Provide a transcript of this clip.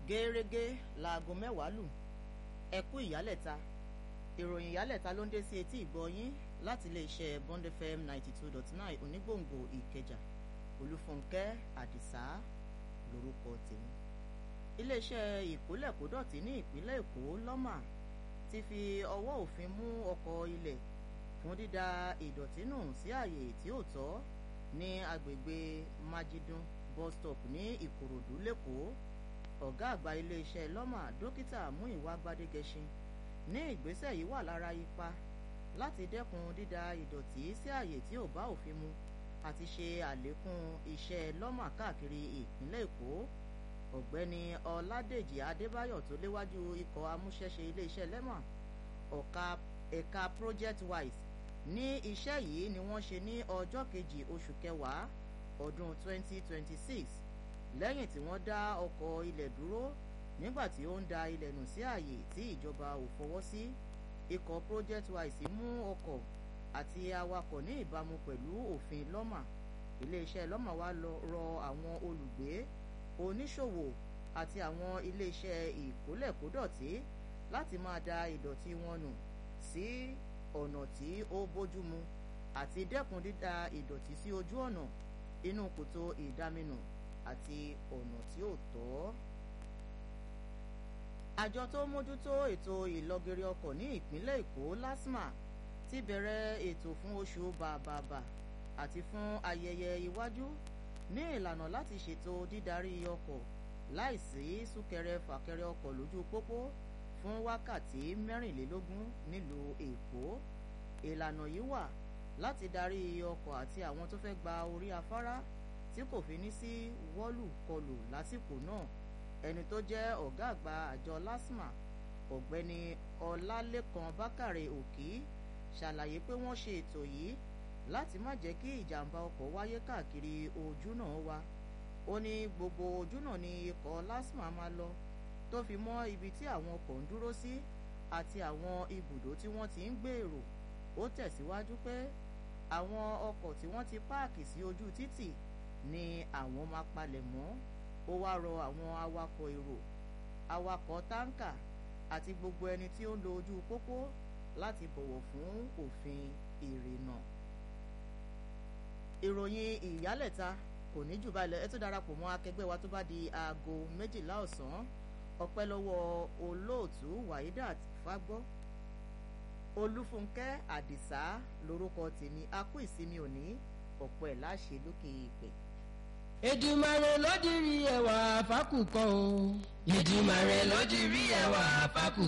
gẹ́rẹ́gẹ́ láago mẹ́wàá lù ẹ̀kú ìyálẹ̀ta ìròyìn ìyálẹ̀ta ló ń dé sí etí ìgbọ́yín láti iléeṣẹ́ Bond FM ninety two dot nine onígbòǹgbò ìkẹjà olúfúnkẹ́ àdìsá lórúkọ tèmi iléeṣẹ́ ìkólẹ̀kódọ̀tí ní ìpínlẹ̀ èkó lọ́mà ti fi ọwọ́ òfin mú ọkọ̀ ilẹ̀ fún dídá ìdọ̀tí nù sí àyè tí ò tọ́ ní agbègbè májídún bus stop ní ìkòròdú lẹ́kọ̀ọ́ ọ̀gá àgbà iléeṣẹ́ lọ́mà dókítà múìwá gbadégẹṣin ní ìgbésẹ̀ yìí wà lára ipa láti dẹ́kun dídá ìdọ̀tí sí àyè tí ò bá òfin mu àti ṣe àlékún iṣẹ́ lọ́mà káàkiri ìpínlẹ̀ èkó ọ̀gbẹ́ni ọládèjì adébáyọ̀ tó léwájú ikọ̀ amúṣẹ́ṣe iléeṣẹ́ lẹ́mà ọ̀ka ẹ̀ka project wise ní iṣẹ́ yìí ni wọ́n ṣe ní ọjọ́ kejì oṣù kẹwàá ọdún 2026 lẹ́yìn tí wọ́n dá ọkọ̀ ilẹ̀ dúró nígbà tí ó ń da ilẹ̀ nù sí ààyè tí ìjọba ò fọwọ́ sí ikọ̀ project wise mú ọkọ̀ àti awakọ̀ ní ìbámu pẹ̀lú òfin lọ́mà iléeṣẹ́ lọ́mà wá rọ àwọn olùgbé oníṣòwò àti àwọn iléeṣẹ́ ìkólẹ̀kódọ̀tí láti máa da ìdọ̀tí wọn nù sí ọ̀nà tí ó bójúmu àti dẹ́kun dídá ìdọ̀tí sí ojú ọ̀nà inú kòtò ìdáminù àti ọ̀nà tí ò tọ́. àjọ tó mójútó ètò ìlọgẹrẹ ọkọ̀ ní ìpínlẹ̀ èkó lasma ti bẹ̀rẹ̀ ètò fún oṣù bàbàbà àti fún ayẹyẹ iwájú ní ìlànà láti ṣètò dídarí ọkọ̀ láìsí súnkẹrẹ fàkẹrẹ ọkọ̀ lójú pópó fún wákàtí mẹ́rìnlélógún nílùú èkó ìlànà yìí wà láti darí ọkọ̀ àti àwọn tó fẹ́ gba orí afárá tí kò fi ní sí wọ́lù-kọlù lásìkò náà ẹni tó jẹ́ ọ̀gá àgbà àjọ lasma ọ̀gbẹ́ni ọlálẹ́kan bákàrẹ̀ òkì ṣàlàyé pé wọ́n ṣe ètò yìí láti má jẹ́ kí ìjàmbá ọkọ̀ wáyé káàkiri ojúnà wa ó ní gbogbo ojúnà ni ikọ̀ lasma máa lọ tó fi mọ́ ibi tí àwọn ọkọ̀ ń dúró sí àti àwọn ibùdó tí wọ́n ti ń gbèrò ó tẹ̀síwájú pé àwọn ọkọ̀ tí wọ́n ti páàkì sí ojú títì ni àwọn máa palẹ̀ mọ́ ó wá rọ àwọn awakọ̀ èrò awakọ̀ táǹkà àti gbogbo ẹni tí ó ń lo ojú pópó láti bọ̀wọ̀ fún òfin ìrìnnà ìròyìn ìyálẹ̀ta kò ní jù báyìí ẹ tó darapọ̀ mọ́ akẹgbẹ́ wa tó bá di aago méjìlá ọ̀sán ọpẹ́ lọ́wọ́ olóòtú waidat fagbọ́ olúfúnkẹ́ àdìsá lórúkọ tèmi a kú ìsinmi òní ọ̀pọ̀ ẹ̀ láṣẹ lókè ìpẹ́. Èdùmàrè ló dirí ẹwà fákùkọ o. Èdùmàrè ló dirí ẹwà fákùkọ.